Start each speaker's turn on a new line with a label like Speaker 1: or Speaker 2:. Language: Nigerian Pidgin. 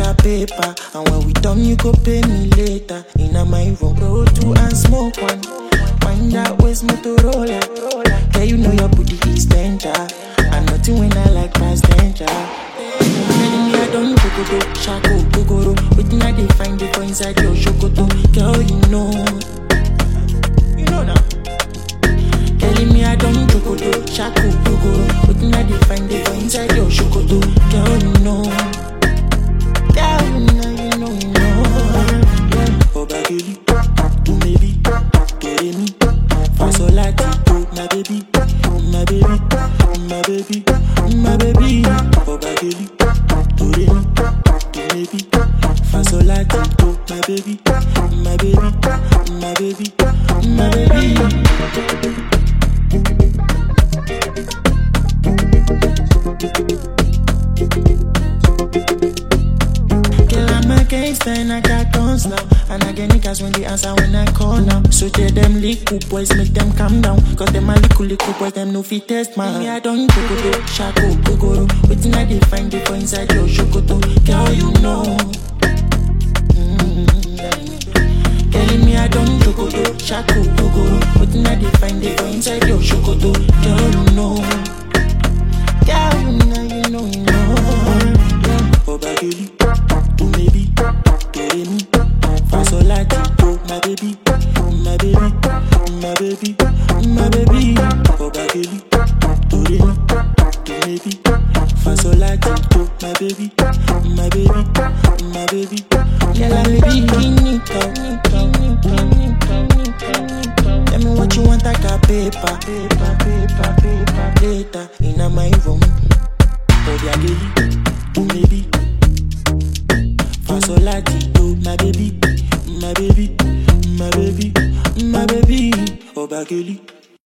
Speaker 1: a paper. And when we done, you go pay me later. In a my room, roll two and smoke one. Find out where's Motorola. Yeah, you know your booty is danger. And nothing when I like past danger. Telling me I don't go go go, shako go go ro. Waiting I dey find it for inside your shokoto. Girl, you know, you know now. Telling me I don't go go go, shako go go ro. Waiting I dey find it for inside your shokoto. Girl, you know, girl, you know, you know, you know. Yeah. Obageli, to maybe, to me, fasolati, to my baby, my baby, my baby, my baby. Obageli, to me, to maybe, fasolati, to my baby, my baby, my baby, my baby. Girl, I'm a gangster and I got guns now. And I get niggas when they answer when I call now. So tell them little boys, make them calm down. Cause them a little little boys, them no fit test man. Me, I don't go go go, shako go go ro. Waiting I they find it for inside your shokoto. Girl, you know. Mm. Telling me I don't go go go, shako go go ro. Waiting I they find it for inside your shokoto. Girl, you know. Girl, you know, you know, you know. Yeah. Obageli, to maybe, to me, fasolati, to my baby, my baby, my baby, my baby. Obageli, to me, to maybe, fasolati, to my baby, my baby, my baby. Girl, I'm baby, Nico, Tell me what you want, I got paper, paper, paper, paper, later in my room. Obageli, to maybe. Fasolati, to my baby, my baby, my baby, my baby. Obageli.